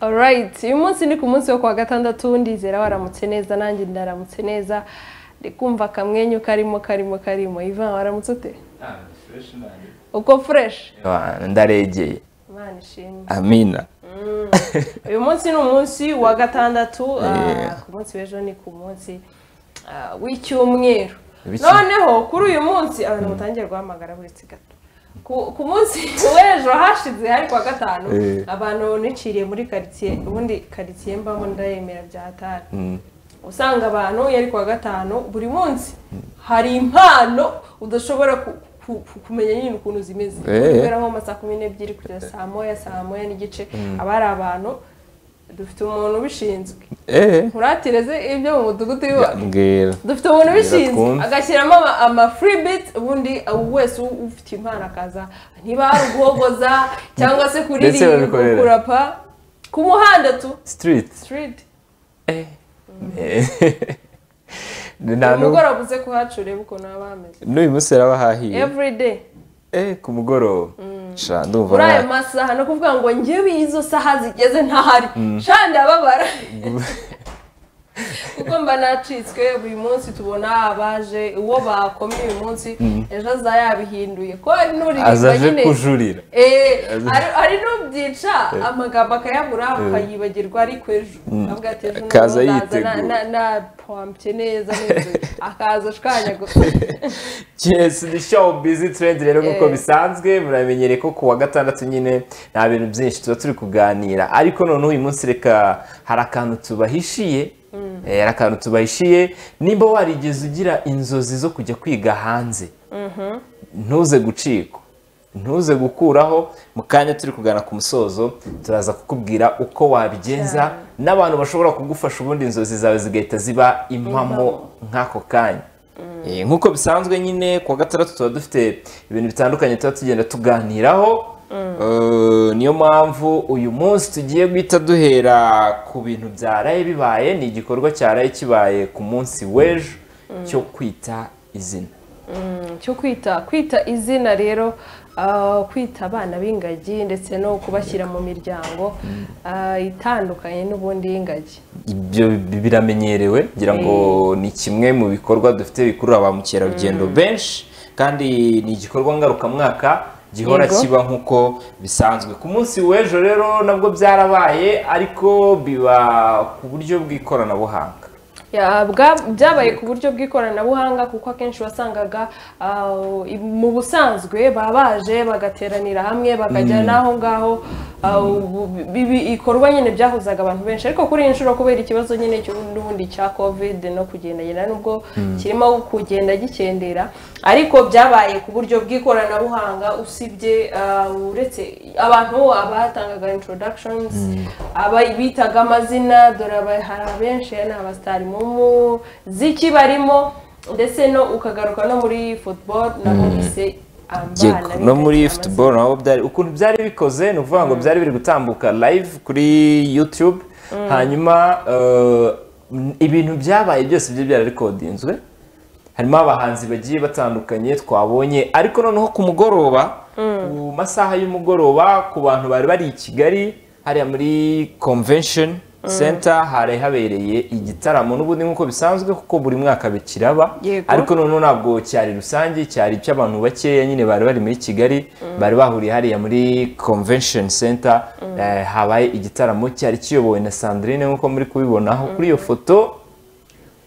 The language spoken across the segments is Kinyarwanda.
right uyu munsi ni ku munsi wo kuwa gatandatu ndizera waramutse neza nanjye ndaramutse neza ndikumva akamwenyu karimo karimo karimo ivan waramutse ute uko fresh ndaregeye imana ishimwe amina uyu munsi ni umunsi wa gatandatu Yeah. ah, ku munsi w'ejo ni ku munsi ah, w'icyumweru W'iki- noneho kuri uyu munsi abantu mutangiye guhamagara buretse gato ku ku munsi w'ejo hashize hari kuwa gatanu Eh. abantu niciriye muri karitsiye ubundi karitsiye mbamo ndayemera bya hatari usanga abantu yari kuwa gatanu buri munsi hari impano udashobora ku- ku- ku- kumenya nyine ukuntu zimeze Eh. kubera nko mu ma saa kumi n'ebyiri kugeza saa moya saa moya n'igice aba ari abantu dufite umuntu ubishinzwe eee nturatirize ibyo mu mudugudu y'iwacu mbwira dufite umuntu ubishinzwe twumve. agashyiramo ama- ama free bit ubundi ubu wese u- ufite impano akaza niba ari uguhogoza cyangwa se kuririmba babikorera. kurapa ku muhanda tu sitiriti street eee nta n'ubu umugoroba uze kuhacura urebe ukuntu haba hameze n'uyu munsi yari abahahiye every day eee ku mugoroba sha ndumva muri ayo nta- masaha ni ukuvuga ngo njyewe izo saha zigeze ntahari sha ndababara kuko mba nacitswe buri munsi tubona abaje uwo bakomye uyu munsi ejo aza yabihinduye ko hari aza n'uririmba aje nyine kujurira Eh, Aza- hari- hari n'ubyica amagambo akayabura akayibagirwa ari kw'ejo avuga ati ejo Akaza noneho ndaza na- yiteguye. na- na pompye neza n'inzoga." akaza ashwanyaguza yes ni show busy trend rero nk'uko Eh. bisanzwe muramenyere ko kuwa gatandatu nyine nta bintu byinshi tuba turi kuganira ariko noneho uyu munsi reka hari akantu tubahishiye Eh, hari akantu tubahishiye nimba warigeze ugira inzozi zo kujya kwiga hanze ntuze gucikwa ntuze gukuraho mu kanya turi kugana ku musozo turaza kukubwira uko wabigenza n'abantu bashobora kugufasha ubundi inzozi zawe zigahita ziba impamo nk'ako kanya Eh, nk'uko bisanzwe nyine kuwa gatandatu tuba dufite ibintu bitandukanye tuba tugenda tuganiraho Eh, niyo mpamvu uyu munsi tugiye guhita duhera ku bintu byaraye bibaye ni igikorwa cyaraye kibaye ku munsi w'ejo cyo kwita izina cyo kwita kwita izina rero ah, kwita abana b'ingagi ndetse no kubashyira mu miryango ah, itandukanye n'ubundi y'ingagi ibyo bi- biramenyerewe ngira ngo ni kimwe mu bikorwa dufite bikurura ba mukerarugendo benshi kandi ni igikorwa ngarukamwaka gihora Yego. kiba nk'uko bisanzwe ku munsi w'ejo rero nabwo byarabaye ariko biba ku buryo bw'ikoranabuhanga Ya, bwa- byabaye ku buryo bw'ikoranabuhanga kuko akenshi wasangaga ah, i- mu busanzwe baba baje bagateranira hamwe bakajya n'aho ngaho ah, ubu- bi- bi- ibikorwa nyine byahuzaga abantu benshi ariko kuri iyi nshuro kubera ikibazo nyine cy'u- n'ubundi cya covid no kugendagenda nubwo kirimo kugenda gikendera ariko byabaye ku buryo bw'ikoranabuhanga usibye ah, uretse abantu abatangaga introductions aba- bitaga amazina dore aba- hari abenshi ni abasitari mu muziki barimo ndetse no ukagaruka no muri football na hose Yego, no muri football naho byari ukuntu byari bikoze ni ukuvuga ngo byari biri gutambuka live kuri youtube hanyuma eh, m- ibintu byabaye byose byari byararikodinzwe harimo abahanzi bagiye batandukanye twabonye ariko noneho ku mugoroba ku masaha y'umugoroba ku bantu bari bari i kigali hariya muri convention center hari habereye igitaramo n'ubundi nk'uko bisanzwe kuko buri mwaka bikiraba Yego. ariko ariko noneho ntabwo cyari rusange cyari icy'abantu bakeya nyine bari bari muri kigali bari bahuriye hariya muri convention center eh, habaye igitaramo cyari kiyobowe na sandrine nk'uko muri kubibonaho kuri iyo foto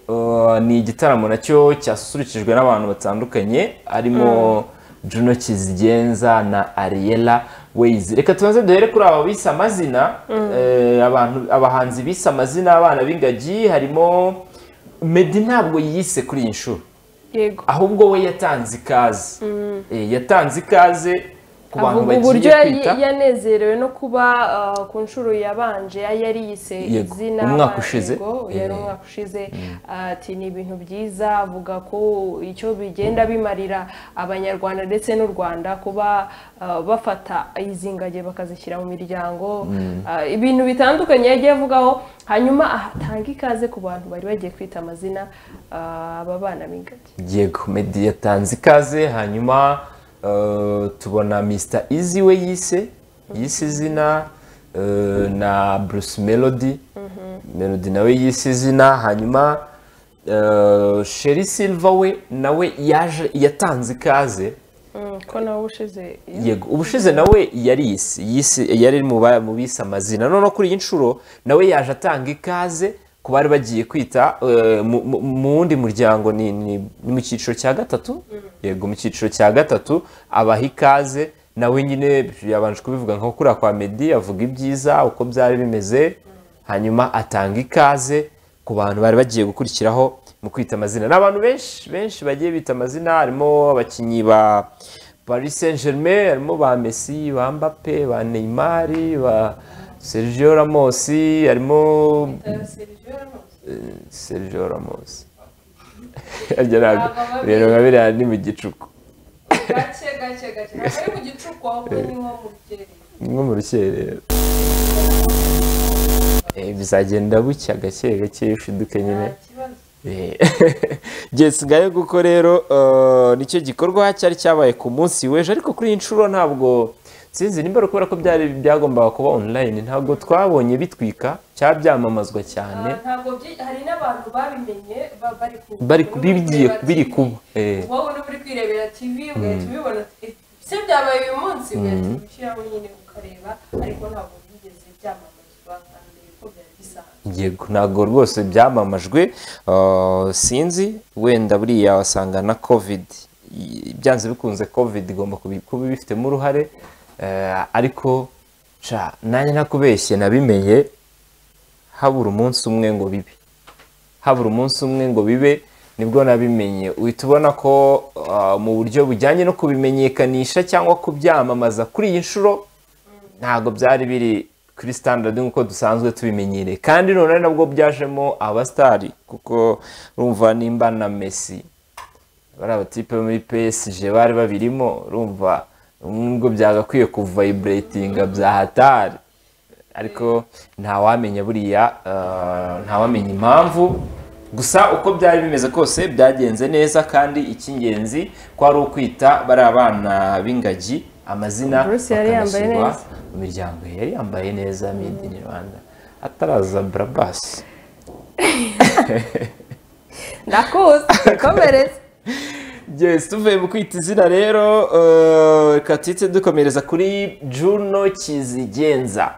eh, ni igitaramo nacyo cyasusurukijwe n'abantu batandukanye harimo juno kizigenza na ariella ways reka tubanze duhere kuri aba bise amazina eh, abantu abahanzi bise amazina abana b'ingagi harimo Meddy ntabwo yise kuri iyi nshuro yego ahubwo we yatanze ikaze Eh, yatanze ikaze ku bantu avuga uburyo bagiye yari- kwita yanezerewe no kuba ah, ku nshuro yabanje yari yariyise Yego, izina umwaka ah, ushize. yego, yari Eh. umwaka ushize ah, ati ni ibintu byiza avuga ko icyo bigenda bimarira abanyarwanda ndetse n'u rwanda kuba ah, bafata izi ngagi bakazishyira mu miryango ah, ibintu bitandukanye yagiye avugaho hanyuma ahatanga ikaze ku bantu bari bagiye kwita amazina ah, aba bana b'ingagi yego Meddy yatanze ikaze hanyuma eh, tubona Mr Easy we yise yise izina eh, na bruce melody melody nawe yise izina hanyuma eh, sheri silva we nawe yaje yatanze ikaze Mm, ko nawe ushize yego ubushize nawe yari isi yisi yari mu ba- mu bise amazina none kuri iyi nshuro nawe yaje atanga ikaze ku bari bagiye kwita eh, mu- mu mu wundi muryango ni ni- ni mu cyiciro cya gatatu yego mu cyiciro cya gatatu abaha ikaze nawe nyine yabanje kubivuga nko kuriya kwa medi avuga ibyiza uko byari bimeze hanyuma atanga ikaze ku bantu bari bagiye gukurikiraho mu kwita amazina ni abantu benshi benshi bagiye bita amazina harimo abakinnyi ba paris saint germain harimo ba messi ba mbappe ba neymar ba sergio ramos harimo Eh, sergio ramos Harya ntabwo- Ntabwo rero nka biriya ni mu gicuku gake gake gake ntabwo ari mu gicuku ahubwo ni nko mu byerekezo nko mu rukerera Eh, bizagenda bucya gake gake ushiduke nyine ngayo kuko rero eh, nicyo gikorwa cyari cyabaye ku munsi w'ejo ariko kuri iyi nshuro ntabwo sinzi nimba kubera ko byari byagombaga kuba online ntabwo twabonye bitwika cyaba byamamazwa cyane ntabwo byi- hari n'abantu babimenye ba- bari ku bari buri bigiye kureba biri TV. kuba Eh, wowe n'uba uri kwirebera tv ugahita ubibona eh, se byabaye uyu munsi ugahita ubishyiramo nyine ukareba ariko ntabwo byigeze byamamazwa kandi ko byari bisanzwe yego ntabwo rwose byamamajwe eh, sinzi wenda buriya wasanga na covid i- byanze bikunze covid igomba kubi- kuba ibifitemo uruhare eh, ariko ca nanjye ntakubeshye nabimenye habura umunsi umwe ngo bibe habura umunsi umwe ngo bibe nibwo nabimenye uhita ubona ko ah, mu buryo bujyanye no kubimenyekanisha cyangwa kubyamamaza kuri iyi nshuro ntabwo byari biri kuri standard nk'uko dusanzwe tubimenyereye kandi none nabwo byajemo abasitari kuko urumva nimba na messi bariya batipe muri PSG bari babirimo urumva nubwo byagakwiye kuvayiburetinga bya hatari ariko ntawamenya buriya eh, ntawamenya impamvu gusa uko byari bimeze kose byagenze neza kandi icy'ingenzi kwari ukwita bariya bana b'ingagi amazina Bruce yari yambaye bakanashyirwa neza. mu miryango ye. yari yambaye neza made in rwanda ataraza barabasi ndakuzi komereza Yes, tuvuye mu kwita izina rero eh, reka tuhite dukomereza kuri Juno Kizigenza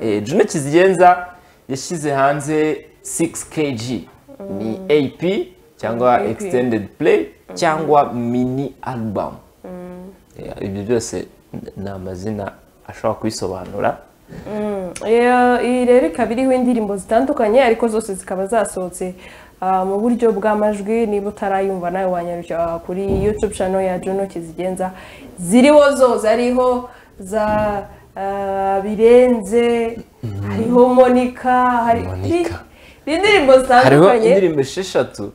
Eh, Juno Kizigenza yashyize hanze 6kg ni AP cyangwa AP. extended play cyangwa mini album Eh, ibyo byose n- ni amazina ashobora kubisobanura Iyo- iyi rero ikaba iriho indirimbo zitandukanye ariko zose zikaba zasohotse ah, mu buryo bw'amajwi niba utarayumva nawe wanyarukira kuri youtube channel ya Juno Kizigenza ziriho zose hariho za ah, birenze hariho monica hari Monica. ni indirimbo hariho zitandukanye indirimbo esheshatu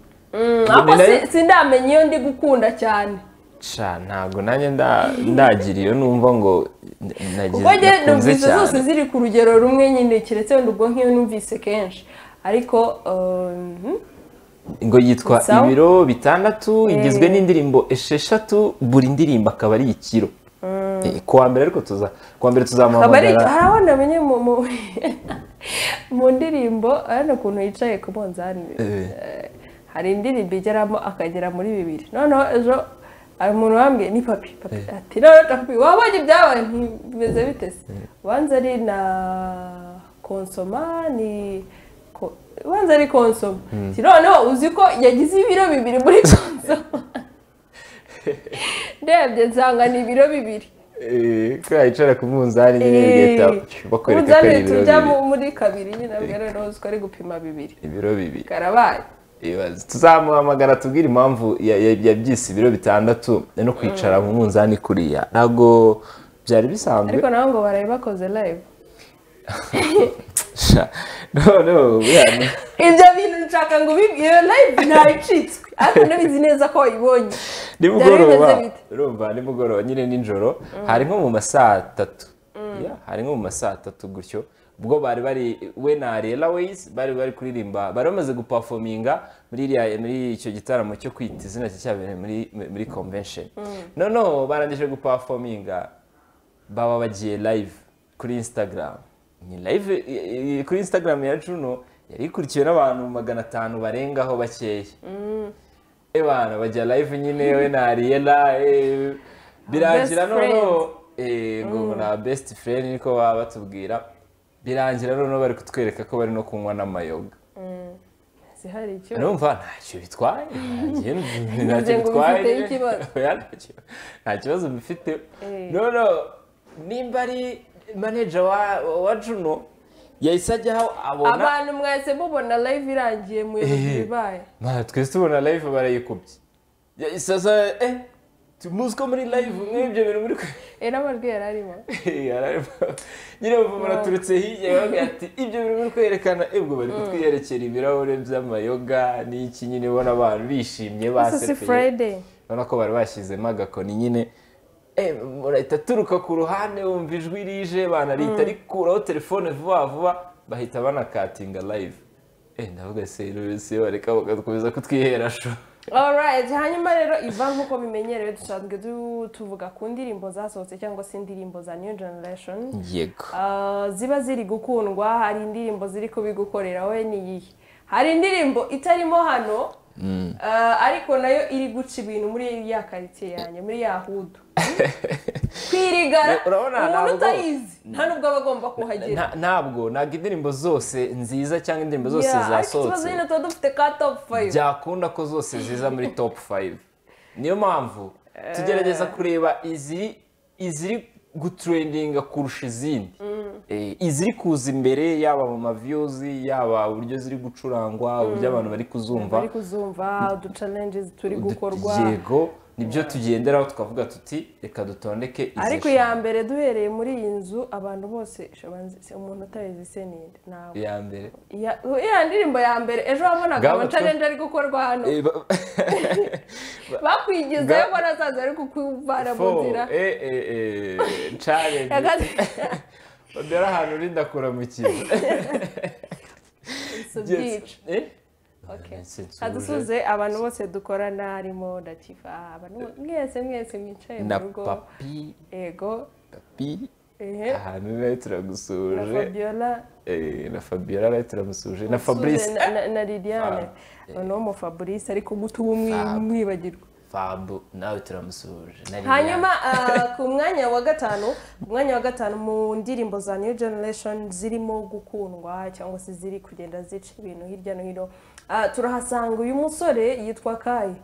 ariko Ni nayo- si- sindamenya iyo ndi gukunda cyane Sha, ntabwo nanjye nda- ndagira iyo numva ngo n- nagize kuko njye nakunze numvise cyane. zose ziri ku rugero rumwe nyine keretse wenda ubwo nk'iyo numvise kenshi ariko um, ngo yitwa Sawa. ibiro bitandatu igizwe n'indirimbo esheshatu buri ndirimbo akaba ari ikiro Eh, ku wa mbere ariko tuza ku wa mbere kabari tuzamuhamagara hari aho namenye mu mu mu ndirimbo hano ukuntu yicaye ku munzani Eh. Eh, hari indirimbo igeramo akagera muri bibiri noneho ejo hari umuntu wambwiye ni papi papi ati none papi wabonye ibyabaye ntimeze bite se ubanza ari na konsoma ni ko- ubanza ari konsoma Ati, noneho uzi ko yagize ibiro bibiri muri konsoma ndebye nsanga ni ibiro bibiri Eh, ko yayicara ku munzani nyine bigahita bakwereka ko ari uzane ibiro tujya bibiri muri kabiri nyine mbere rose ko ari gupima bibiri ibiro bibiri karabaye Ibaze. tuzamuhamagara tubwire impamvu ya- ya- yabyise ibiro bitandatu no kwicara mu munzani kuriya ntabwo byari bisanzwe ariko nabo ngo baraye bakoze live Sha, noneho buriya- ibyo bintu nshaka ngo ubibi- iyo live ntayicitswe ariko nabizi neza ko wayibonye nimugoroba Byari bimeze bite? urumva nimugoroba nyine nijoro hari nko mu masaa atatu Yeah, hari nko mu masaa atatu gutyo ubwo bari bari we na Ariella Ways bari bari kuririmba bari bamaze gupafominga muri iriya- muri icyo gitaramo cyo kwita izina cye cyabereye muri muri convention noneho barangije gupafominga baba bagiye live kuri Instagram ni live eh, eh, kuri instagram ya juno yari ikurikiwe n'abantu magana atanu barengaho bakeya ebana bajya live nyine we na ariela eh, birangira Best friends. noneho eh, ngo na best friend niko baba batubwira birangira noneho bari kutwereka ko bari no kunywa n'amayoga zihari icyo numva ntacyo bitwaye njye numva Bivuze ntacyo ngo bitwaye bifiteho ikibazo. Oya, ntacyo- nta kibazo bifite Eh. nono nimba ari manager wa wa juno yahise ajyaho abona abantu mwese mubona live irangiye muyobozi Eh. bibaye Mwana twese tubona live barayikubye Ya- sasa eh muzi ko muri live nk'ibyo bintu muri kwe era amajwi yari arimo Yararimo. nyine bumva baraturutse hirya bavuga ati ibyo bintu biri kwerekana ebwo bari kutwiyerekera ibirahure by'amayoga n'iki nyine ubona abantu bishimye gusa si basefeye friday urabona ko bari bashyizemo agakoni nyine eh, murahita turuka ku ruhande wumva ijwi rije banarihita rikuraho telefone vuba vuba bahita banakatinga live eh ndavuga se rero bareka bagakomeza kutwihera sho Alright, hanyuma rero Ivan nk'uko bimenyerewe dusanzwe du- tuvuga ku ndirimbo zasohotse cyangwa se indirimbo za New Generation yego Ah, ziba ziri gukundwa hari indirimbo ziri kubigukorera we ni iyihe hari indirimbo itarimo hano ah, ariko nayo iri guca ibintu muri ya karitsiye yanjye muri ya hudu kwirigara Urabona, umuntu ntabwo- utayizi nta nubwo aba agomba kuhagera Nta- ntabwo ntabwo indirimbo zose nziza cyangwa indirimbo zose Yeah, ariko ikibazo zasohotse nyine tuba dufite ka top five byakunda ko zose ziza muri top 5 niyo mpamvu tugerageza kureba iziri iziri gutrendinga kurusha izindi Eh, iziri kuza imbere yaba mu maviyuzi yaba uburyo ziri gucurangwa uburyo abantu bari kuzumva bari kuzumva udu challenges turi Udu- gukorwa yego nibyo tugenderaho tukavuga tuti reka dutondeke izi ariko eshanu." iya mbere duhereye muri iyi nzu abantu bose shabanzi- se- umuntu utabizi se ninde ntabwo iya mbere Ya- iriya ndirimbo ya mbere ejo wabonaga Ngabo ama tu- challenge ari gukorwa hano Eh, ba- bakwigizayo Ngabo- mbona azaza ari kukuvana mu Four. nzira Eh, eh, eh, challenge Yagaze- babera ahantu rindakuramukira Si ubyica. Okay. kadusuze abantu bose dukorana harimo ndatifa abantu bo- mwese mwese mwicaye mu na rugo papi yego papi ehe ahantu nawe na turagusuhuje fabiola Eh, na fabiola nawe turamusuhuje na fabrice na- na- na liliane Ah, noneho mu fabrice ariko mutuba umwi- Fab. mwibagirwa fabu nawe turamusuhuje na Liliane. hanyuma ah, ku mwanya wa gatanu ku mwanya wa gatanu mu ndirimbo za new generation zirimo gukundwa cyangwa se ziri kugenda zica ibintu hirya no hino ah, turahasanga uyu musore yitwa kayi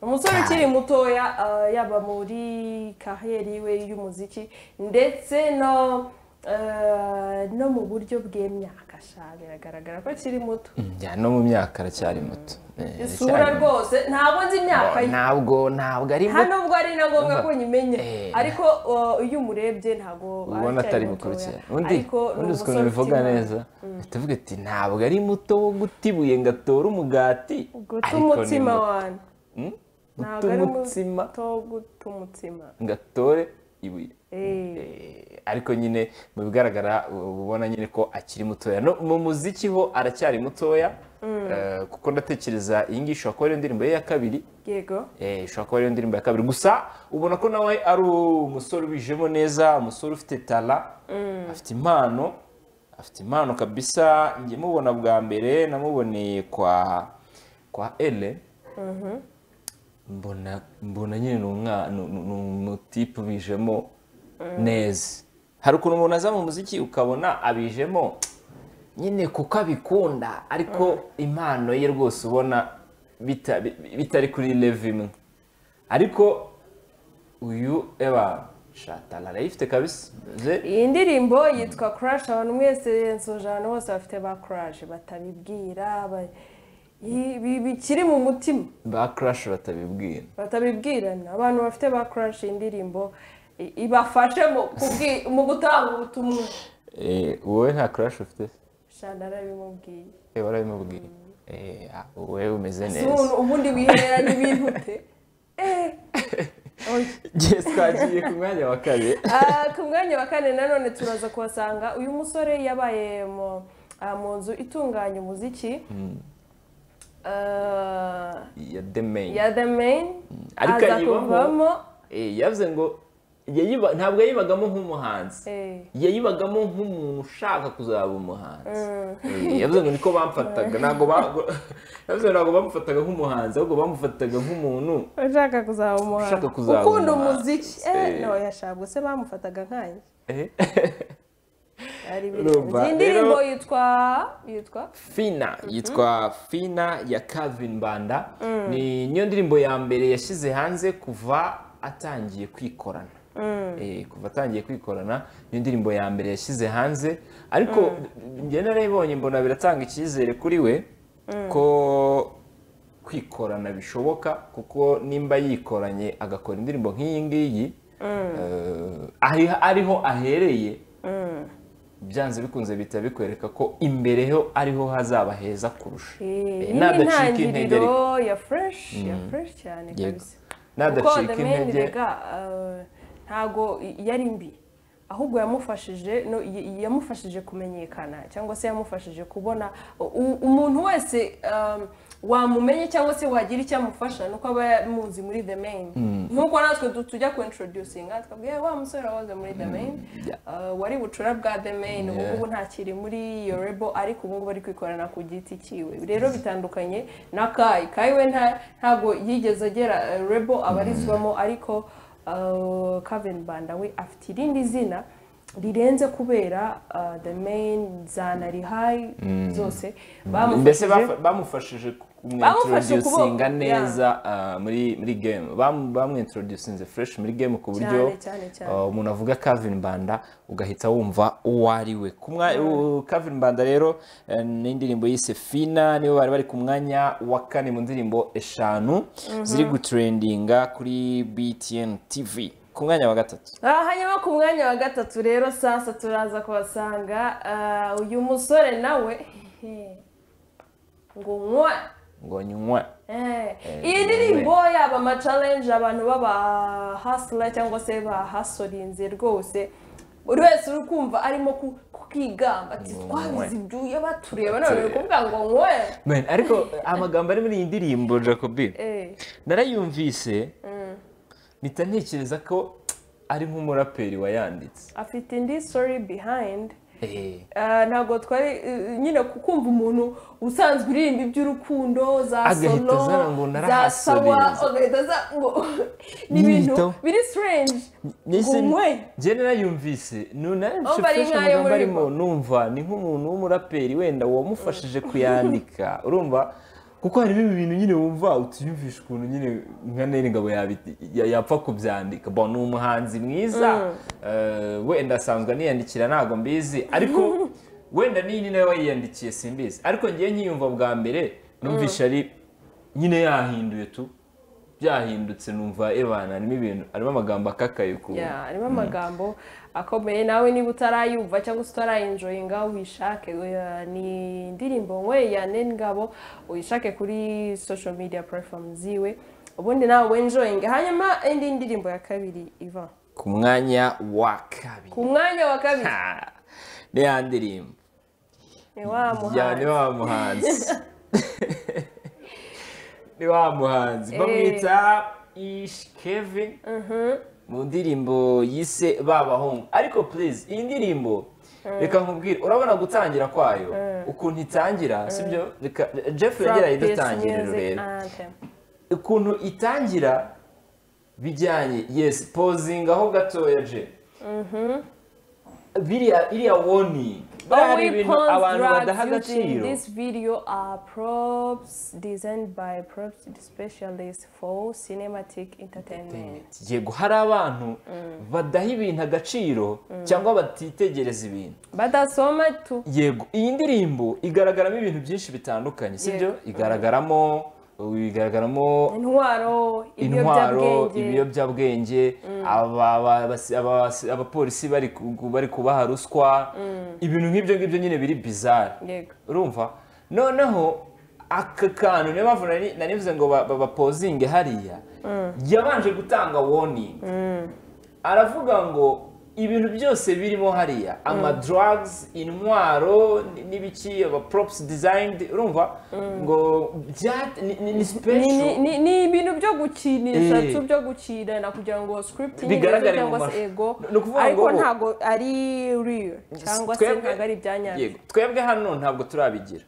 umusore Kai. ukiri mutoya ah, yaba muri kariyeri we y'umuziki ndetse no ah, no mu buryo bw'imyaka sha biragaragara ko akiri muto Mm, ya, no mu myaka aracyari muto Eh, isura aracyari muto. rwose ntabwo nzi imyaka ye ntabwo ntabwo ari muto hano ubwo ari na ngombwa ko nyimenye Eh. ariko uh, iyo umurebye ntabwo ubona aracyari atari mutoya. bukurikira undi ariko ni undi uzi ukuntu umusore bivuga ufite neza tuvuga ati ntabwo ari muto wo guta ibuye ngo atore umugati guta ariko ni umutsima muto. wanyu Hmm? ntabwo guta ari umutsima muto wo guta umutsima ngo atore ibuye Eh. Eh, ariko nyine mu bigaragara uba ubona nyine ko akiri mutoya no mu muziki ho aracyari mutoya Eh, kuko ndatekereza iyi ngiyi ishobora kuba ariyo ndirimbo ye ya kabiri yego Eh, ishobora kuba ariyo ndirimbo ya kabiri gusa ubona ko nawe ari umusore ubijemo neza umusore ufite tara afite impano afite impano kabisa njye mubona bwa mbere namuboneye kwa kwa ele mbona mbona nyine ni umwa- ni- ni- ni umutipe ubijemo neza hari ukuntu umuntu aza mu muziki ukabona abijemo nyine kuko abikunda ariko impano ye rwose ubona bita- bi- bitari kuri level imwe ariko uyu eba shatara arayifite kabisa ze iyi ndirimbo yitwa crash abantu mwese nsoje ahantu hose bafite ba crash batabibwira ba- i- bi- bikiri mu mutima ba crash batabibwira batabibwirana abantu bafite ba crash iyi ndirimbo i- ibafashe mu kubwi- mu gutanga ubutumwa Eh, wowe nta crash ufite shana arabimubwiye Eh, warabimubwiye Eh, ah, wowe umeze si neza ubu- ubundi wihereranye ibintu ute Eh. Oya. Njye twagiye ku mwanya wa kabiri Ah, ku mwanya wa kane nanone turaza kuhasanga uyu musore yabaye mu ah, mu nzu itunganya umuziki Ah, ya the main ya the main Ariko aza ayibamo. kuvamo Eh, yavuze ngo yayiba- ntabwo yayibagamo nk'umuhanzi Eh. yayibagamo nk'umuntu ushaka kuzaba umuhanzi Eh, yavuze ngo niko bamfataga ntabwo ba- yavuze ngo ntabwo bamufataga nk'umuhanzi ahubwo bamufataga nk'umuntu ushaka kuzaba umuhanzi Ushaka kuzaba ukunda umuhanzi. umuziki Eh. no yashabwe se bamufataga nkanjye eh, ari Urumva, iyi ndirimbo rero- yitwa yitwa fina yitwa fina ya Calvin Banda ni niyo ndirimbo ya mbere yashyize hanze kuva atangiye kwikorana Eh, kuva atangiye kwikorana niyo ndirimbo ya mbere yashyize hanze ariko njye narayibonye mbona biratanga icyizere kuri we ko kwikorana bishoboka kuko nimba yikoranye agakora indirimbo nk'iyi ngiyi eh, ari- ariho ahereye byanze bikunze bihita bikwereka ko imbereho ariho hazaba heza kurusha Eh, Eh, iyi ni intangiriro ya fresh ya fresh cyane Yego. kabisa kuko nadacika the main intege rega ntago yari mbi ahubwo yamufashije no y- yamufashije kumenyekana cyangwa se yamufashije kubona u- umuntu wese um, wamumenye cyangwa se wagira icyo amufasha nuko aba yamuzi muri the main nkuko natwe du- tujya ku introducinga twabwiye wa musore wahoze muri the main uh, wari bucura bwa the main ubu Yeah. ngubu ntakiri muri iyo rebo ariko ubu ngubu ari kwikorana ku giti cyiwe rero bitandukanye na kayi kayi we nta- ntabwo yigeze agera eh, rebo abarizwamo ariko kaveni banda we afite irindi zina rirenze kubera eh, the main za narihayi zose mbese bamufashije bafa- bamufashije Bamufashe kumwintroducinga ukuboko, neza ah, muri muri game Bam- bamwintroducinze fresh muri game ku buryo Cyane, cyane, cyane. ah, umuntu avuga Calvin Banda ugahita wumva uwo ari we ku mwa- u- Calvin Banda rero eh, ni indirimbo yise Fina nibo bari bari ku mwanya wa kane mu ndirimbo eshanu ziri gutrendinga kuri BTN TV ku mwanya wa gatatu aha hanyuma ku mwanya wa gatatu rero sasa turaza kubasanga eh, uyu musore nawe ngo nywa ngo nywa Eh, iyi ndirimbo yaba amacalenje abantu b'abahasura cyangwa se bahasorinze rwose buri wese uri kumva arimo ku- kukigamba ati twabize ibyuya batureba none uri kuvuga ngo nkowe Man, ariko amagambo ari muri iyi ndirimbo Jacobi narayumvise mpita ntekereza ko ari nk'umuraperi wayanditse afite indi story behind Eh, ntabwo twari eh, nyine kumva umuntu usanzwe uririmba iby'urukundo za Agahita solo azana ngo za sawa narahasoreza. agahita aza ngo ni ibintu Nyiyitaho. biri strange ngo Nahise- nkowe njye narayumvise Umva ari nkayo amagambo muri arimo numva ni nk'umuntu w'umuraperi wenda wamufashije kuyandika urumva kuko harimo ibi bintu nyine wumva utiyumvisha ukuntu nyine nka Neri Ngabo yabi- ya- yapfa kubyandika bo ni umuhanzi mwiza eh, wenda asanzwe aniyandikira ntabwo mbizi ariko wenda n'iyi ni nawe wayiyandikiye simbizi ariko ngewe nkiyumva bwa mbere numvishe ari nyine yahinduye tu byahindutse numva ebana harimo ibintu harimo amagambo akakaye ukuntu ya harimo amagambo akomeye nawe niba utarayumva cyangwa se utarayenjoyinga wishake oya, ni indirimbo nwe ya ngabo uyishake kuri social media platform ziwe ubundi nawe wenjoyinge hanyuma indi ndirimbo ya kabiri iva ku mwanya wa kabiri ku mwanya wa kabiri Ha! ni ya ndirimbo ni wa ya muhanzi ni wa muhanzi ni wa muhanzi bamwita ish kevin mu ndirimbo yise ba bahungu ariko please iyi ndirimbo reka nkubwire urabona gutangira kwayo ukuntu itangira sibyo reka jeff yageraye From Peace idutangiriro Music rero Anthem. ukuntu itangira bijyanye yes pozinga aho gatoya je biriya iriya warning All hari ibintu weapons abantu drugs badaha used in agaciro this video are props designed by props specialists for cinematic entertainment. yego hari abantu badaha ibintu agaciro cyangwa batitegereza ibintu badasoma tu yego iyi ndirimbo igaragaramo ibintu byinshi bitandukanye sibyo igaragaramo igaragaramo intwaro intwaro ibiyobyabwenge ibiyobyabwenge aba- aba- abasi- abasi- abapolisi bari ku- bari kubaha ruswa ibintu nk'ibyo ngibyo nyine biri bizarre yego urumva noneho aka kantu niyo mpamvu nari- nanivuze ngo ba- ba- bapozinge hariya yabanje gutanga warning aravuga ngo ibintu byose birimo hariya ama drugs intwaro n'ibiki aba props designed urumva ngo bya- ni- ni- ni Ni- special ni- ni- ni ibintu byo gukinisha Eh. tu byo gukinana kugira ngo script Bigaragare mu cyangwa se mashusho. ego Ni ukuvuga ngo ariko bo- ntabwo ari real cyangwa se Twebwe- ntabwo ari ibyanyanza Yego, twebwe hano ntabwo turabigira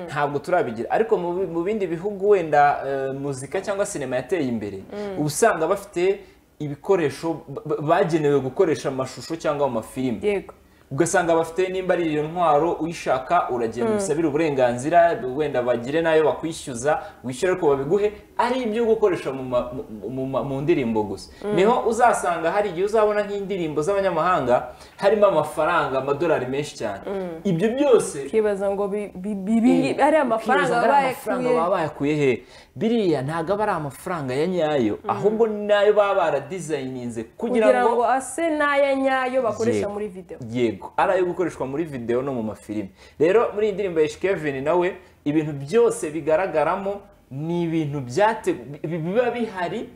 ntabwo turabigira ariko mu bi- mu bindi bihugu wenda eh, muzika cyangwa sinema yateye imbere uba usanga bafite ibikoresho ba- ba- bagenewe gukoresha amashusho cyangwa mu mafilime yego ugasanga bafite nimba ari iyo ntwaro uyishaka uragenda ubisabire uburenganzira wenda bagire n'ayo bakwishyuza wishyura ariko babiguhe ari ibyo gukoresha mu ma- mu- mu ma- mu ndirimbo gusa niho uzasanga hari igihe uzabona nk'indirimbo z'abanyamahanga harimo amafaranga amadolari menshi cyane ibyo byose ukibaza ngo bi- bi- bi- bi- ari amafaranga Ukibaza ngo ari amafaranga bayakuye baba bayakuye he biriya ntabwo aba ari amafaranga ya nyayo ahubwo ni n'ayo baba baradizayininze kugira ngo ase n'aya nyayo bakoresha Yego. muri video yego ari ayo gukoreshwa muri videwo no mu mafilime rero muri iyi ndirimbo ya Kevin nawe ibintu byose bigaragaramo ni ibintu byate- bi- biba bihari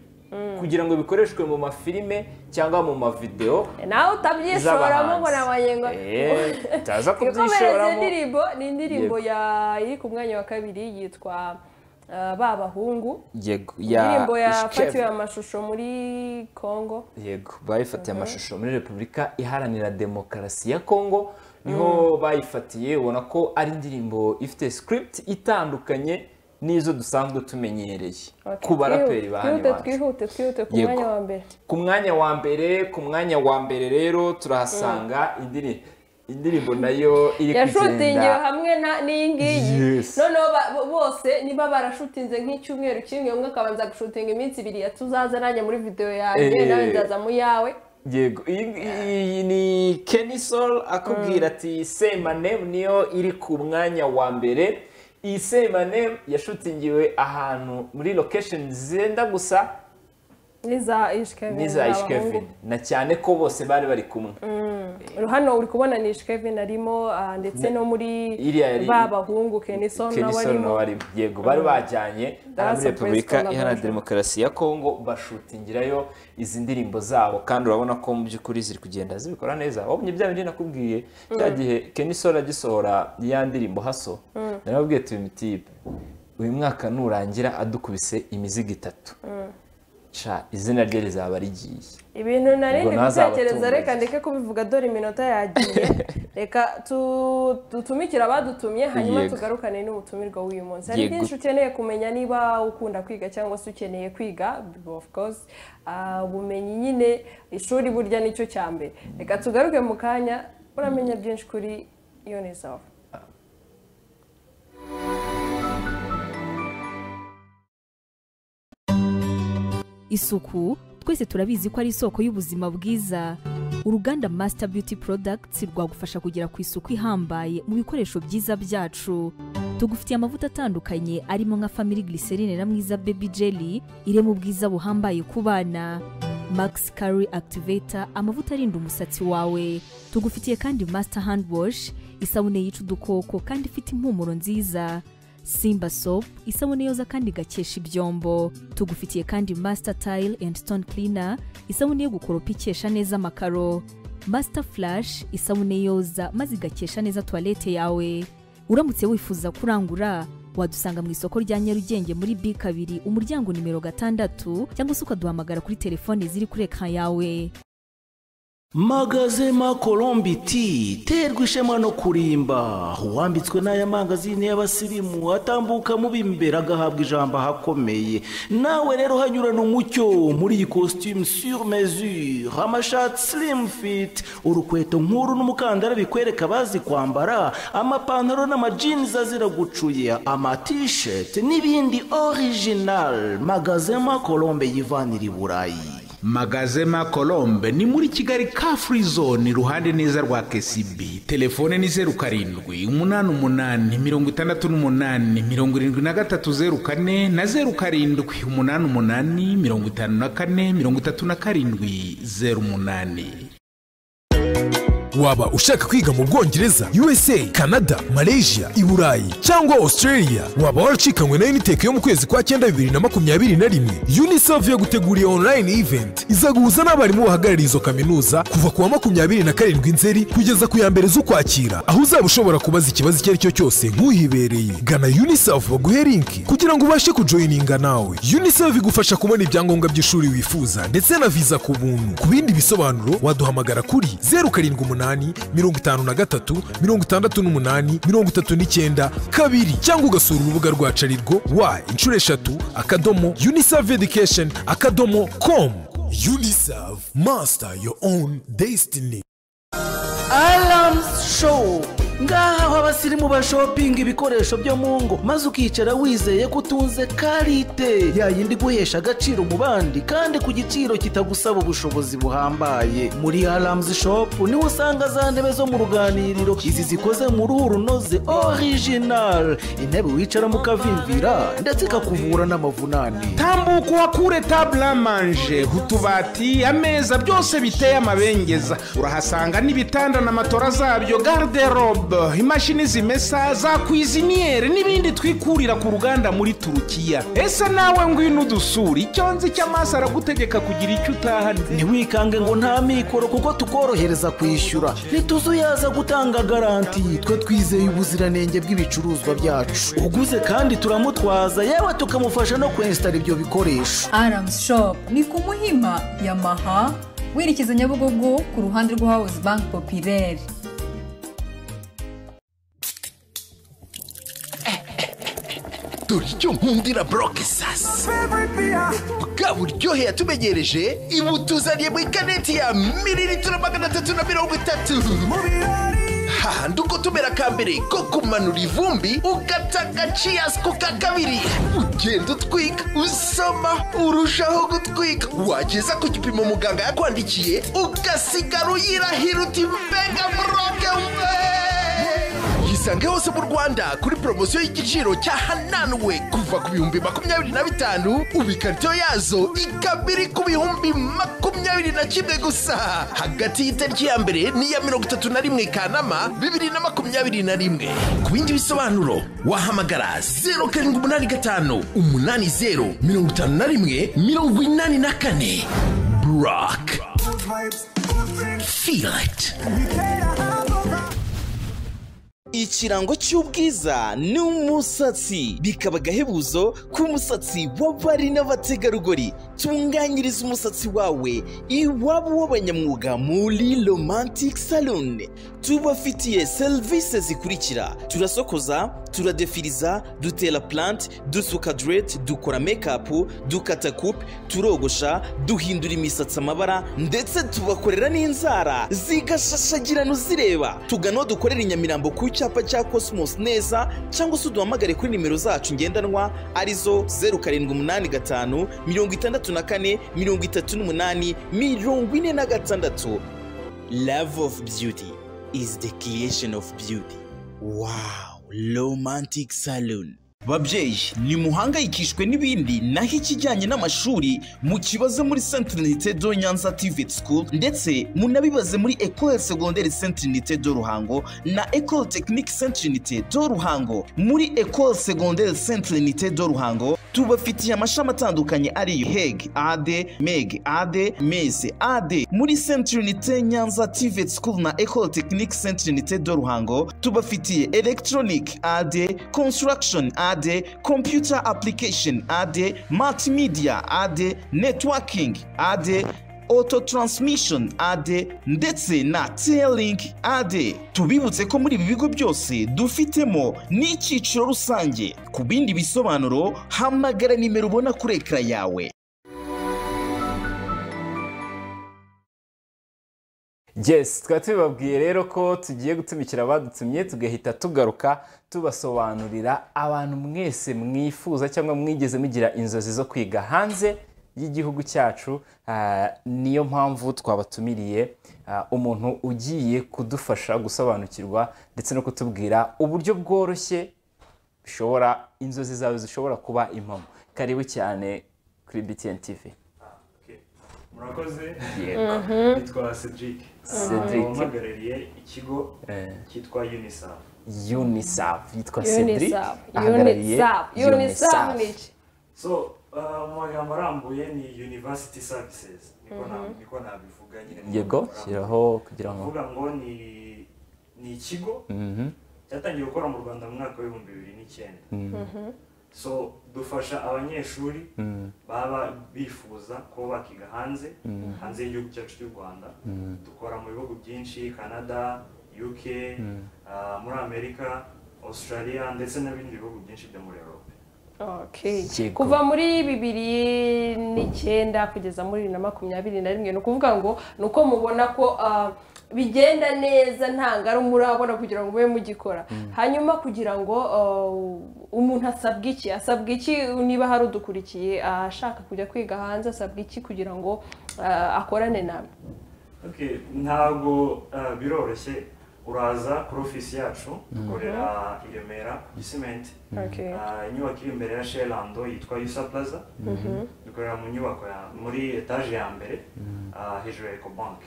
kugira ngo bikoreshwe mu mafilime cyangwa mu mavidewo nawe utabyishoramo ngo nabaye ngo Eh, utaza ikomereze kubyishoramo indirimbo ni indirimbo Yego. ya- iri ku mwanya wa kabiri yitwa eh, ba bahungu yego indirimbo yafatiwe Ishkeven. amashusho muri congo yego bayifatiye amashusho muri repubulika iharanira demokarasi ya kongo niho bayifatiye ubona ko ari indirimbo ifite script itandukanye n'izo dusanzwe tumenyereye ku baraperi ba hano twihute iwacu twihute twihute ku Yego. mwanya wa mbere ku mwanya wa mbere ku mwanya wa mbere rero turahasanga indiri- indirimbo nayo iri yashutingiwe kugenda hamwe na- n'iyi ngiyi Yes. noneho ba- bo- bose niba barashutinze nk'icyumweru kimwe umwe akabanza gushutinga iminsi ibiri ya tuzaza nanjye muri videwo yanjye Eh. nawe nzaza mu yawe yego iyi- iyi ni Kenny Sol akubwira ati semane niyo iri ku mwanya wa mbere iyi semane yashutingiwe ahantu muri location zenda gusa niza ishikevin n'iza Ishkevin na cyane ko bose bari bari kumwe hano uri kubona ni ishikevin arimo ah, ndetse no muri Iriya yari- ba bahungu keniso Kenny nawe Sol arimo nawe arimo yego bari bajyanye aha muri surprise repubulika iharanira collaboration. demokarasi ya kongo bashutingirayo izi ndirimbo zabo kandi urabona ko mu by'ukuri ziri kugenda zibikora neza wabonye bya bindi nakubwiye cya gihe Kenny Sol agisohora ya ndirimbo haso narababwiye tuba imitibe uyu mwaka nurangira adukubise imizigo itatu ca izina rye rizaba rigiye ibintu nari Ubwo ndi ntazaba gutekereza atunze. reka ndeke kubivuga dore iminota yagiye reka tu- dutumikire abadutumye hanyuma Yego. tugarukane n'umutumirwa w'uyu munsi hari Yego. byinshi ukeneye kumenya niba ukunda kwiga cyangwa se ukeneye kwiga of course ah, ubumenyi nyine ishuri burya nicyo cya mbere reka tugaruke mu kanya uramenya byinshi kuri yonisafu isuku twese turabizi ko ari isoko y'ubuzima bwiza uruganda masita beauty products rwagufasha kugera ku isuku ihambaye mu bikoresho byiza byacu tugufitiye amavuta atandukanye arimo nka family glycerine na mwiza baby jelly irema ubwiza buhambaye ku bana max curry activator amavuta arinda umusatsi wawe tugufitiye kandi master hand wash isabune yica udukoko kandi ifite impumuro nziza simba soap isabune yoza kandi igakesha ibyombo tugufitiye kandi master tile and stone cleaner isabune yo gukoropa ikesha neza amakaro master flash isabune yoza maze igakesha neza tuwalete yawe uramutse wifuza kurangura wadusanga mu isoko rya nyarugenge muri b kabiri umuryango nimero gatandatu cyangwa se ukaduhamagara kuri telefone ziri kuri ekara yawe magazema colombi ti terwa ishema no kurimba uwambitswe n'aya mangazini y'abasirimu atambuka mu b'imbere agahabwa ijambo ahakomeye nawe rero hanyurana umucyo muri iyi costume sur mesure amashati slim fit urukweto nk'uru n'umukandara bikwereka abazi kwambara amapantaro n'amajinzi azira gucuya amatisheti n'ibindi original magazema colombe yivanira i burayi magazema colombe ni muri kigali ka free zone iruhande neza rwa kcb telefone ni zeru karindwi umunani umunani mirongo itandatu n'umunani mirongo irindwi na gatatu zeru kane na zeru karindwi umunani umunani mirongo itanu na kane mirongo itatu na karindwi zeru umunani waba ushaka kwiga mu bwongereza usa canada malaysia i burayi cyangwa australia waba waracikanywe na unitec yo mu kwezi kwa cyenda bibiri na makumyabiri na rimwe unicef yaguteguriye online event izaguhuza n'abarimu bahagarariye izo kaminuza kuva ku wa makumyabiri na karindwi nzeri kugeza ku ya mbere z'ukwakira aho uzaba ushobora kubaza ikibazo icyo ari cyo cyose nk'uhibereye gana unicef baguhe linki kugira ngo ubashe kujoyininga nawe unicef igufasha kubona ibyangombwa by'ishuri wifuza ndetse na viza ku buntu ku bindi bisobanuro waduhamagara kuri zeru karindwi umunani mirongo itanu na gatatu mirongo itandatu n'umunani mirongo itatu n'icyenda kabiri cyangwa ugasura urubuga rwacu arirwo wa inshuro eshatu akadomo unicef education akadomo komu unicef master your own destiny aramusi showu ngaha aho abasirimu bashopinga ibikoresho byo mu ngo maze ukicara wizeye ko utunze karite yayindi iguhesha agaciro mu bandi kandi ku giciro kitagusaba ubushobozi buhambaye muri aramusi shopu niho usanga za ntebe zo mu ruganiriro izi zikoze mu ruhu runoze orijinari intebe wicaramo ukavimvira ndetse ikakuvura n'amavunane tambuka uhakure table à manger utubati ameza byose biteye amabengeza urahasanga n'ibitanda na matora zabyo garderobe imashini zimesa za kwiziniyeri n'ibindi twikurira ku ruganda muri turukiya ese nawe ngwino udusura icyo nzi cy'amaso aragutegeka kugira icyo utahana ntiwikange ngo nta mikoro kuko tukorohereza kwishyura ntituzuyaza gutanga garanti twe twizeye ubuziranenge bw'ibicuruzwa byacu uguze kandi turamutwaza yewe tukamufasha no kwensitara ibyo bikoresho aramusi shopu ni ku muhima yamaha werekeza nyabugogo ku ruhande rwa hawuzi banki popireri dore icyo nkundira boroke sasa bwa buryohe yatumegereje ibutuzaniye mu ikaneti ya mililitiro magana atatu na mirongo itatu hahandi uko tumera ka mbere ko kumanura ivumbi ugata agaciyasi ku ka kabiri ugenda utwika usoma urushaho gutwika wageza ku gipimo muganga yakwandikiye ugasigara uyirahira uti mbega boroke mbe isange hose mu rwanda kuri poromosiyo y'igiciro cya hananuwe kuva ku bihumbi makumyabiri na bitanu ubu ikarito yazo ikaba iri ku bihumbi makumyabiri na kimwe gusa hagati y'itariki ya mbere n'iya mirongo itatu na rimwe kanama bibiri na makumyabiri na rimwe ku bindi bisobanuro wahamagara zeru karindwi umunani gatanu umunani zeru mirongo itanu na rimwe mirongo inani na kane buraka feel it ikirango cy'ubwiza ni umusatsi bikaba agahebuzo k'umusatsi w'abari n'abategarugori tunganyiriza umusatsi wawe iwabo w'abanyamwuga muri romantic salon tubafitiye serivisi zikurikira turasokoza turadefiriza dutera plant dusuka direct dukora mekapu dukata kupe turogosha duhindura imisatsi amabara ndetse tubakorera n'inzara zigashashagirana uzireba tugana aho dukorera i nyamirambo ku cyapa cya cosmos neza cyangwa se uduhamagare kuri nimero zacu ngendanwa arizo zeru karindwi umunani gatanu mirongo itandatu na kane mirongo itatu n'umunani mirongo ine na gatandatu love of beauty is the creation of beauty wow romantic salon babyeyi nimuhangayikishwe n'ibindi naho ikijyanye n'amashuri mukibaze muri saint unité do nyanza tiveti school ndetse munabibaze muri ecole secondaire saint unité do ruhango na ecole technique saint unité do ruhango muri ecole secondaire saint unité do ruhango tubafitiye amashami atandukanye ariyo heg ade meg ade meze ade muri saint unité nyanza tiveti school na ecole technique saint unité do ruhango tubafitiye electronic ade construction ade computer application ade multimedia ade networking ade auto transmission ade ndetse na telink ade tubibutse ko muri ibi bigo byose dufitemo n'icyiciro rusange ku bindi bisobanuro hamagara nimero ubona kuri ekara yawe yes tukaba tubibabwiye rero ko tugiye gutumikira abadutumye tugahita tugaruka tubasobanurira abantu mwese mwifuza cyangwa mwigeze mugira inzozi zo kwiga hanze y'igihugu cyacu ah, niyo mpamvu twabatumiriye ah, umuntu ugiye kudufasha gusobanukirwa ndetse no kutubwira uburyo bworoshye bishobora inzozi zawe zishobora kuba impamo karibu cyane kuri btn tv murakoze Yego. nitwa cedric Cedric. wampagarariye ikigo Eh. cyitwa unicef unicef yitwa cedric unicef ahagarariye unicef unicef UNICEF. ni iki so uh, mu magambo arambuye ni university services niko na- niko nabivuga nyine mu yego magambo arambuye. shyiraho kugira ngo kuvuga ngo ni ni ikigo cyatangiye gukora mu rwanda mu mwaka w'ibihumbi bibiri n'icyenda so dufasha abanyeshuri baba bifuza kuba bakiga hanze hanze y'igihugu cyacu cy'u rwanda dukora mu bihugu byinshi canada uk ah, muri amerika australia ndetse n'ibindi bihugu byinshi byo muri europe Okay. Yego. kuva muri bibiri n'icyenda kugeza muri bibiri na makumyabiri na rimwe ni ukuvuga ngo ni uko mubona ko ah, bigenda neza nta ngari murabona kugira ngo mube mugikora hanyuma kugira ngo ah, umuntu asabwa iki asabwa iki niba hari udukurikiye ah, ashaka kujya kwiga hanze asabwa iki kugira ngo ah, akorane nawe Okay, ntabwo uh, biroroshye uraza kuri ofisi yacu dukorera i Remera ku Gisimenti Okay. Uh, inyubako iri imbere ya Sherlando yitwa Yusa Plaza dukorera mu nyubako ya muri etaje ya mbere uh, hejuru ya Ecobank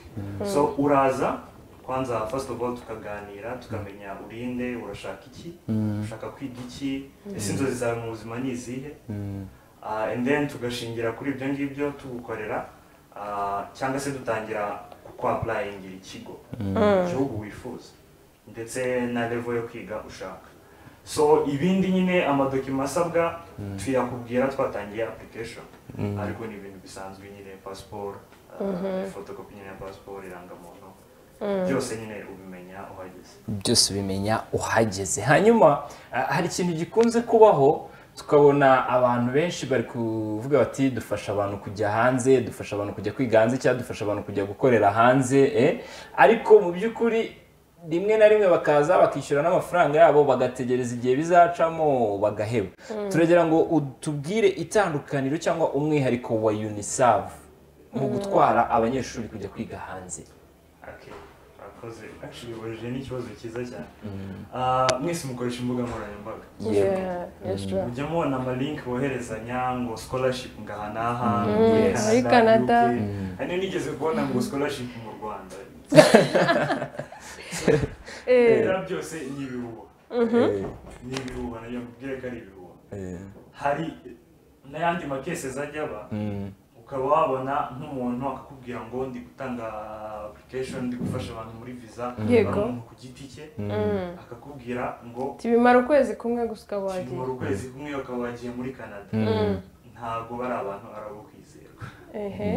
so uraza kwanza first of all tukaganira tukamenya urinde urashaka iki ushaka kwiga iki ese inzozi zawe mu buzima ni izihe Ah, and then tugashingira kuri ibyo ngibyo tugukorera ah, cyangwa se dutangira kukwapurayingira ikigo igihugu wifuza ndetse na level yo kwiga ushaka so ibindi nyine amadokima asabwa tuyakubwira twatangiye application ariko ni ibintu bisanzwe nyine pasiporo fotokopi nyine ya pasiporo irangamuntu byose nyine ubimenya uhageze byose ubimenya uhageze hanyuma ah, hari ikintu gikunze kubaho tukabona abantu benshi bari kuvuga bati dufasha abantu kujya hanze dufasha abantu kujya kwiga hanze cyangwa dufasha abantu kujya gukorera hanze eh. ariko mu by'ukuri rimwe na rimwe bakaza bakishyura n'amafaranga yabo bagategereza igihe bizacamo bagaheba turagira ngo utubwire itandukaniro cyangwa umwihariko wa unicef mu gutwara abanyeshuri kujya kwiga hanze Okay, murakoze actually ubajije n'ikibazo cyiza cyane Ah, mwese mukoresha imbuga nkoranyambaga Yeah, yes, sure. mujya mubona amalinki boherezanya ngo scholarship ngaha n'aha yes. muri Canada. UK. hari nigeze kubona ngo scholarship mu rwanda Eh, ibyo byose ni ibihuha ni ibihuha nayo mbwire ko ari ibihuha hari n'ayandi makesezi ajya aba ukaba wabona nk'umuntu akakubwira ngo ndi gutanga application ndi gufasha abantu muri visa Yego. hari umuntu ku giti cye akakubwira ngo bimara ukwezi kumwe gusa ukaba wagiye kimara ukwezi kumwe ukaba wagiye muri canada ntabwo bari abantu ari abo kwizerwa ehe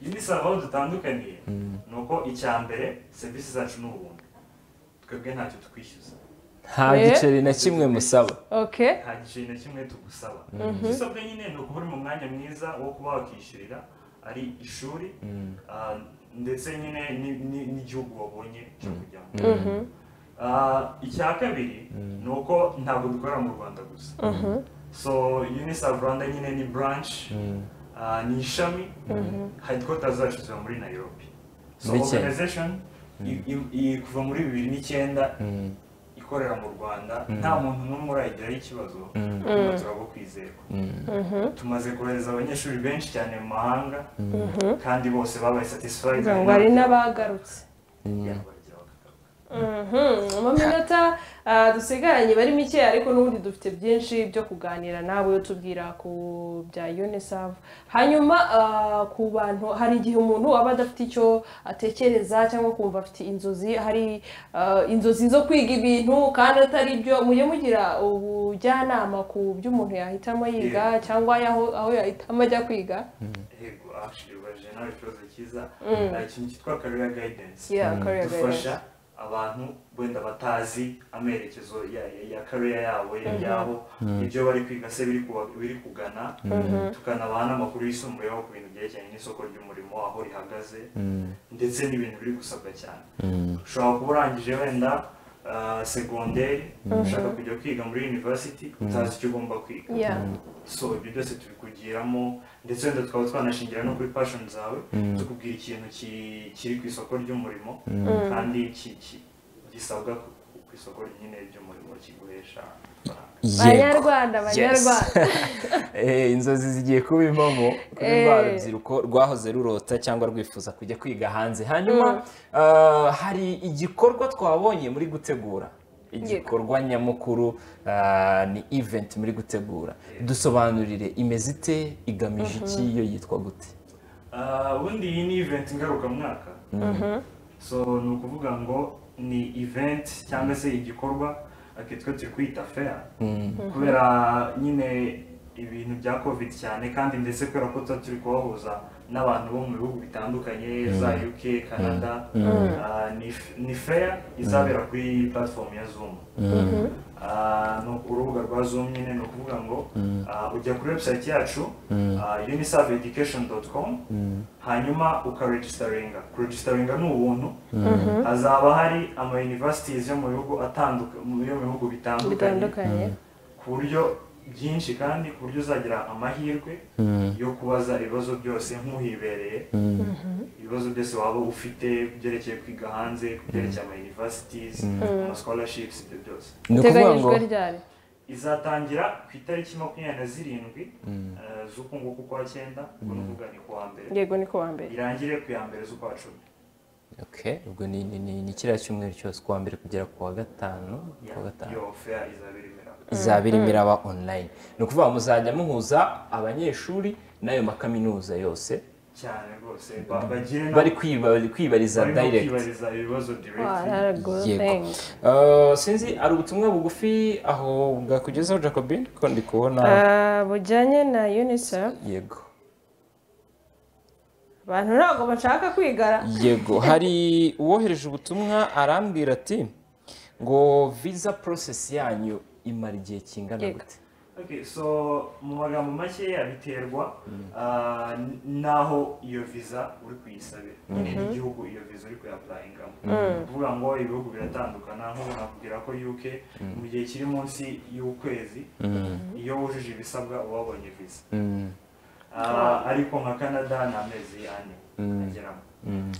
unisaba aho dutandukaniye ni uko icya mbere serivisi zacu ni ubuntu twebwe ntacyo tukwishyuza nta giceri na kimwe musaba okay nta giceri na kimwe tugusaba icyo usabwa nyine ni ukubura mu mwanya mwiza wo kuba wakishyurira ari ishuri ah, ndetse nyine ni- ni- n'igihugu wabonye cyo kujyamo Ah, icya kabiri ni uko ntabwo dukorera mu rwanda gusa so unicef rwanda nyine ni branch ah, ni ishami headquarters zacu ziba muri nairobi so Muri Kenya. organization i- i- i- kuva muri bibiri n'icyenda ikorera mu rwanda nta muntu n'umwe urayigiraho ikibazo hano turabwo kwizerwa tumaze kohereza abanyeshuri benshi cyane mu mahanga kandi bose babaye satisfied ngo hari n'abagarutse Yeah, bagira bakagaruka. Mhm, mu minota ah, dusigaranye bari mike ariko n'ubundi dufite byinshi byo kuganira nawe utubwira ku bya unicef hanyuma ah, ku bantu hari igihe umuntu aba adafite icyo atekereza cyangwa kumva afite inzozi hari ah, inzozi zo kwiga ibintu kandi atari byo mujye mugira ubujyanama ku byo umuntu yahitamo yiga cyangwa yaho aho yahitamo ajya kwiga Yego, actually, ubajije nawe ikibazo cyiza hari ikintu cyitwa career guidance Yeah, career dufasha abantu wenda batazi amerekezo ya, ya, ya career yabo ya- yabo ibyo bari kwiga se biri kuba- biri kugana tukanabaha n'amakuru yisumbuyeho ku bintu byerekeranye n'isoko ry'umurimo aho rihagaze ndetse n'ibintu biri gusabwa cyane ushobora kuba urangije wenda ah, segonderi ushaka kujya kwiga muri university utazi icyo ugomba kwiga Yeah. so ibyo byose tubikugiramo ndetse wenda tukaba twanashingira no kuri passion zawe tukubwira ikintu ki- kiri ku isoko ry'umurimo kandi ki- ki- gisabwa ku- ku isoko nyine ry'umurimo kiguhesha Yego. banyarwanda Yes. banyarwanda Eh, inzozi zigiye kuba impamo kuri Eh. rwa rubyiruko rwahoze rurota cyangwa rwifuza kujya kwiga hanze hanyuma ah, hari igikorwa twabonye muri gutegura igikorwa nyamukuru ah, ni event muri gutegura dusobanurire imeze ite igamije iki yo yitwa gute Ah, ubundi iyi ni event ngarukamwaka so ni ukuvuga ngo ni event cyangwa se igikorwa ake twe turi kwita fair kubera nyine ibintu bya covid cyane kandi ndetse kubera ko tuba turi kubahuza n'abantu bo mu bihugu bitandukanye za uk canada ah, ni f- ni fair izabera kuri platform ya zoom Ah, ni urubuga rwa zoom nyine ni ukuvuga ngo ah, ujya kuri website yacu ah, unisaveeducation.com hanyuma ukaregisitaringa kuregisitaringa ni ubuntu hazaba hari ama universities yo mu bihugu atandukanye yo mu bihugu bitandukanye bitandukanye ku buryo byinshi kandi ku buryo uzagira amahirwe yo kubaza ibibazo byose nk'uhibereye ibibazo byose waba ufite byerekeye kwiga hanze byerekeye ama universities ama scholarships ibyo byose ni iteganyijwe ryari izatangira ku itariki makumyabiri na zirindwi eh, z'uku nguku kwa cyenda ubwo ni ukuvuga ni ku wa mbere yego ni ku wa mbere irangire ku ya mbere z'ukwa cumi Okay, ubwo ni ni ni ni kiriya cyumweru cyose kuwa mbere kugera kuwa gatanu kuwa gatanu iyo feya izaba irimo iraba izaba irimo iraba online ni ukuvuga muzajya muhuza abanyeshuri n'ayo makaminuza yose cyane rwose ba- bagire na- bari kwiba- bari kwibariza barimo direct kwibariza ibibazo direct good yego thanks Uh, sinzi ari ubutumwa bugufi aho bwakugezeho jacobin kuko ndi kubona Ah, bujyanye na unicef yego abantu ntabwo bashaka kwigara yego hari uwohereje ubutumwa arambwira ati ngo visa process yanyu imara igihe kingana Yego. gute Okay, so mu magambo makeya biterwa ah, n- n'aho iyo viza uri kuyisabira nyine n'igihugu iyo viza uri kuyapurayingamo kuvuga ngo ibihugu biratandukana nk'ubu nakubwira ko uk mu gihe kiri munsi y'ukwezi iyo wujuje ibisabwa uba wabonye viza Mm. Ah, ariko nka canada ni amezi ane ageramo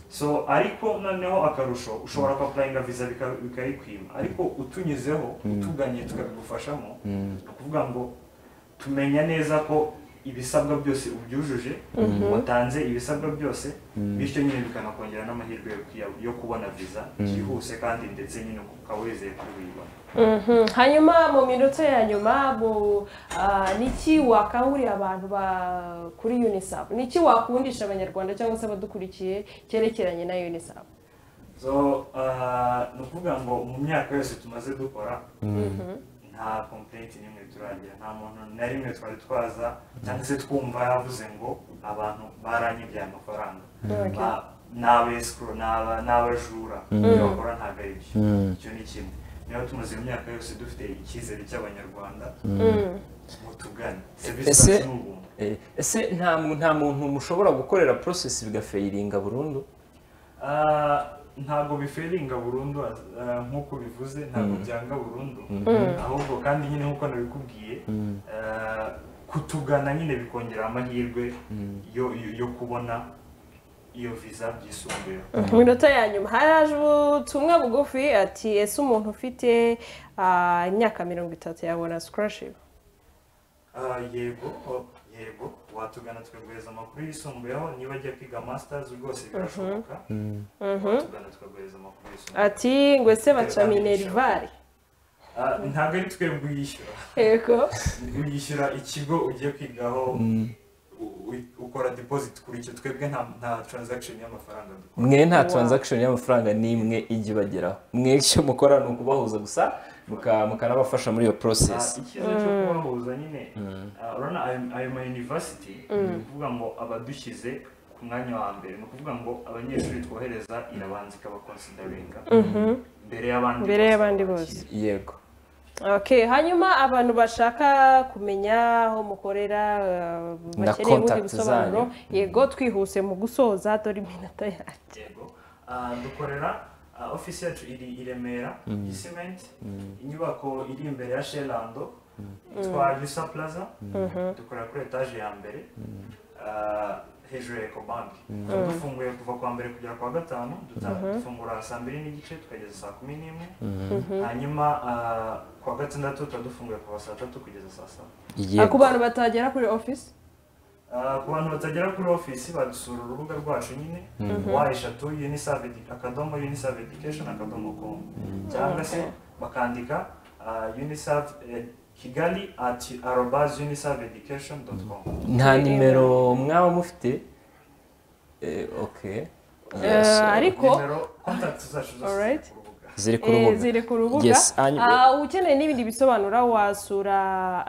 so ariko noneho akarusho ushobora kwapurayinga viza bika- bikayikwima ariko utunyuzeho utuganye tukabigufashamo ni ukuvuga ngo tumenya neza ko ibisabwa byose ubyujuje watanze ibisabwa byose bityo nyine bikanakongera n'amahirwe yo kuya- yo kubona viza byihuse kandi ndetse nyine ukaba wizeye ko uyibona Mhm. hanyuma mu minota ya nyuma mu ah, niki wakangurira abantu ba kuri unicef niki wakundisha abanyarwanda cyangwa se abadukurikiye cyerekeranye na unicef so ah, ni ukuvuga ngo mu myaka yose tumaze dukora nta kompleti n'imwe turagira nta muntu na rimwe twari twaza cyangwa se twumva yavuze ngo abantu baranyibye aya mafaranga Ba- ni abesikoro ni aba- ni abajura ibyo bakora ntabwo ari byo icyo ni kimwe niyo tumaze imyaka yose dufite icyizere cy'abanyarwanda mutugane serivisi Ese- zacu ni ubuntu Eh, ese nta mu- nta muntu mushobora gukorera process bigafayiringa burundu Ah, ntabwo biferinga burundu ah, nk'uko bivuze ntabwo byanga burundu ahubwo kandi nyine nk'uko nabikubwiye ah, kutugana nyine bikongera amahirwe yo- yo- yo kubona iyo viza byisumbuyeho mu minota ya nyuma haraje ubutumwa bugufi ati ese umuntu ufite ah, imyaka mirongo itatu yabona scholarship Ah, yego oh, yego watugana tukaguhereza amakuru yisumbuyeho niba ajya kwiga masters rwose birashoboka watugana tukaguhereza amakuru yisumbuyeho ati ngo ese baca minerivare Ah, ntabwo ari twebwe uyishyura yego uyishyura ikigo ugiye kwigaho u- u- ukora deposit kuri icyo twebwe nta nta transaction y'amafaranga dukora mwe nta transaction y'amafaranga n'imwe ijya ibageraho mwe icyo mukora ni ukubahuza gusa muka- mukanabafasha muri iyo process Ah, icyizere cyo kubahuza nyine ah, urabona ayo ayo ma university ni ukuvuga ngo abadushyize ku mwanya wa mbere ni ukuvuga ngo abanyeshuri twohereza irabanza ikabakonsidaringa mbere y'abandi Mbere bose y'abandi babakira. yego okay hanyuma abantu bashaka kumenya aho mukorera ah, Na bakeneye ubundi contact busobanuro zanyu. yego twihuse mu gusoza dore iminota yacu yego Ah, dukorera ah, ofisi yacu iri i remera gisiment inyubako iri imbere ya sherando yitwa yusa plaza dukorera kuri etaje ya mbere ah, hejuru ya ekobanki tuba dufunguye kuva kuwa mbere kugera kuwa gatanu duta- dufungura saa mbiri n'igice tukageza saa kumi n'imwe hanyuma ah, kuwa gatandatu tuba dufunguye kuva saa tatu kugeza saa saba Ah, ku bantu batagera kuri ofisi Ah, ku bantu batagera kuri ofisi badusura urubuga rwacu nyine wa eshatu unicef edu- akadomo unicef education akadomo com cyangwa se bakandika ah, unicef eh, kigali ati arobas unicef education dot com nta nimero mwaba mufite Eh, ok Eh, ariko nimero contact zacu zose Alright. ku rubuga ziri ku Eh, rubuga ziri ku rubuga Yes, hanyuma- Ah, ukeneye n'ibindi bisobanuro wasura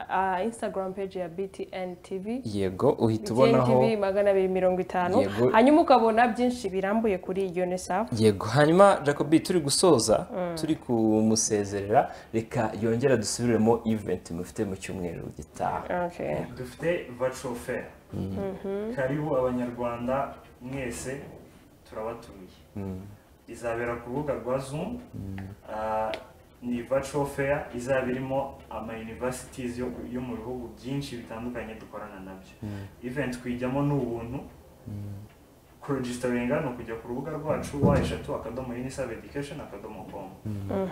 ah, instagram page ya btn tv yego uhita btn ubonaho tv magana abiri mirongo itanu Yego. hanyuma ukabona byinshi birambuye kuri unicef yego hanyuma jacobi turi gusoza turi kumusezerera reka yongera dusubiremo event mufite mu cyumweru gitaha Okay. dufite virtual fair karibu abanyarwanda mwese turabatumiye izabera ku rubuga rwa zoom Ah, ni virtual fair izaba irimo ama universities yo yo mu bihugu byinshi bitandukanye dukorana nabyo event kuyijyamo ni ubuntu kuregisitaringa ni ukujya ku rubuga rwacu wa eshatu akadomo unicef education akadomo com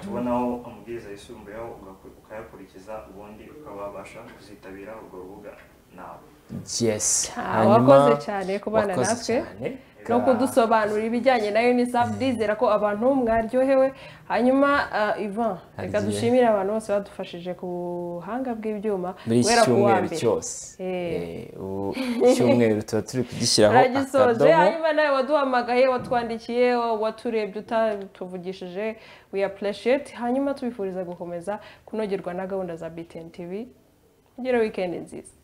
tubonaho amabwiriza yisumbuyeho ugaku- ukayakurikiza ubundi ukaba wabasha kuzitabira urwo rubuga nawe yes Ah, wakoze cyane kubana wakoze natwe. cyane. no kudusobanurira ibijyanye na unicef ndizera ko abantu mwaryohewe hanyuma ah, ivan reka Agiye. dushimire abantu bose badufashije ku buhanga bw'ibyuma muri iki guhera ku wa cyumweru mbere. cyose Eh. Eh, ubu cyumweru tuba turi kugishyiraho turagisoje akadomo hanyuma nawe waduhamagaye watwandikiye waturebye utatuvugishije we appreciate hanyuma tubifuriza gukomeza kunogerwa na gahunda za btn tv kugira wikendi nziza